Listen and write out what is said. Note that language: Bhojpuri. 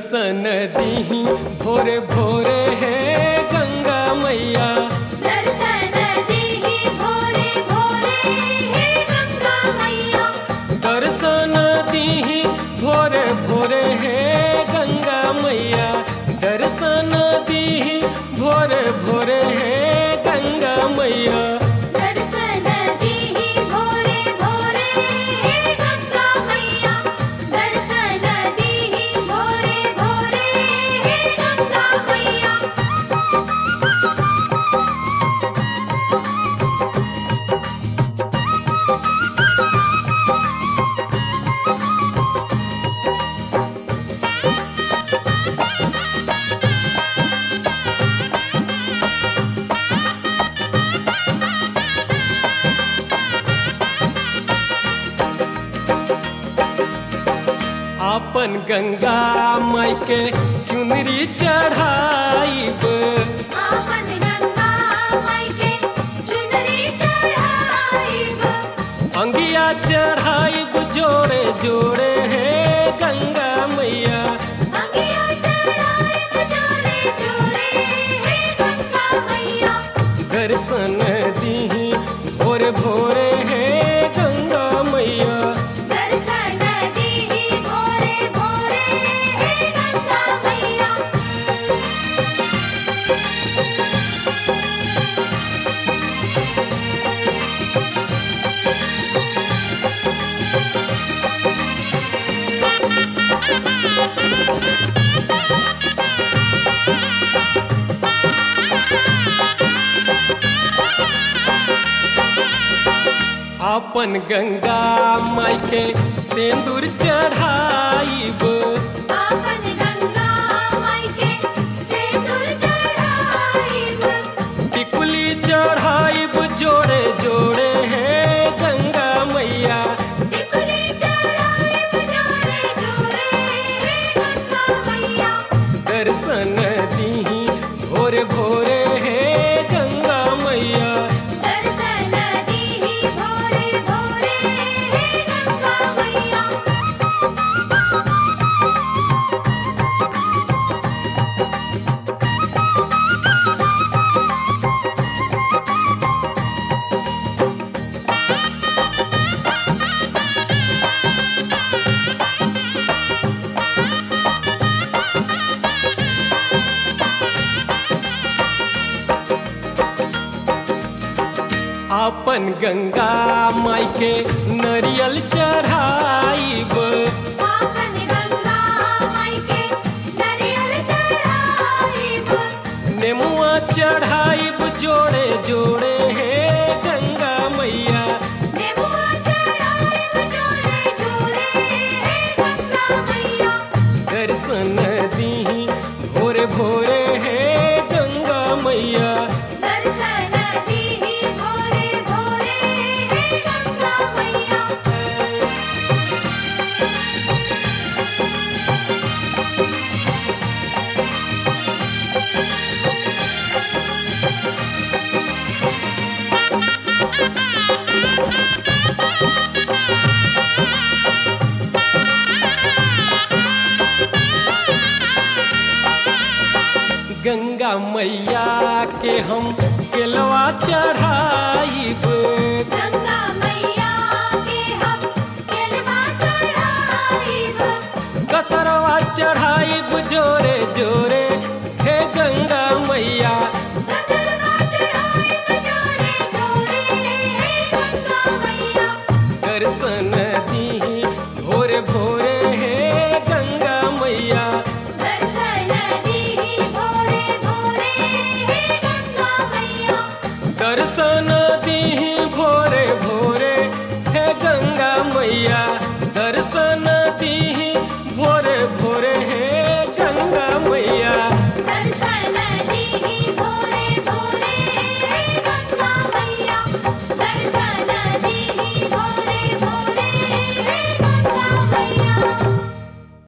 दर्शन दीही भोरे भोरे है गंगा मैया दर्शन दीही भोरे भोरे हे गंगा मैया दर्शन दीही भोरे भोरे है गंगा मैया दर्शन दीही भोरे भोरे है गंगा मैया दर्शन दीही भोरे भोरे हे गंगा मैया दर्शन दीही भोरे भोरे हे गंगा मैया आपन गंगा माई के चुनरी चढ़ाईब आपन गंगा माई के चुनरी चढ़ाईब अंगिया चढ़ाईब जोड़े जोड़े है गंगा मैया अंगिया चढ़ाईब जोड़े जोड़े हे गंगा मैया दर्शन दीही भोरे भोरे है गंगा मैया दर्शन दीही भोरे भोरे हे गंगा मैया आपन गंगा माई के सिंदूर चढ़ाईब आपन गंगा माई के सिंदूर चढ़ाईब टिकुली चढ़ाईब जोड़े जोड़े है गंगा मैया टिकुली चढ़ाईब जोड़े जोड़े हे गंगा मैया दर्शन दीही भोरे भोरे है गंगा मैया दर्शन दीही भोरे भोरे हे गंगा मैया आपन गंगा माई के नरियल चढ़ाईब आपन गंगा माई के नरियल चढ़ाईब नेमुआ चढ़ाईब जोड़े जोड़े है गंगा मैया नेबुआ चढ़ाईब जोड़े जोड़े हे गंगा मैया दर्शन दीही भोरे भोरे है गंगा मैया दर्शन दीही भोरे भोरे हे गंगा मैया गंगा मैया के हम केलवा चढ़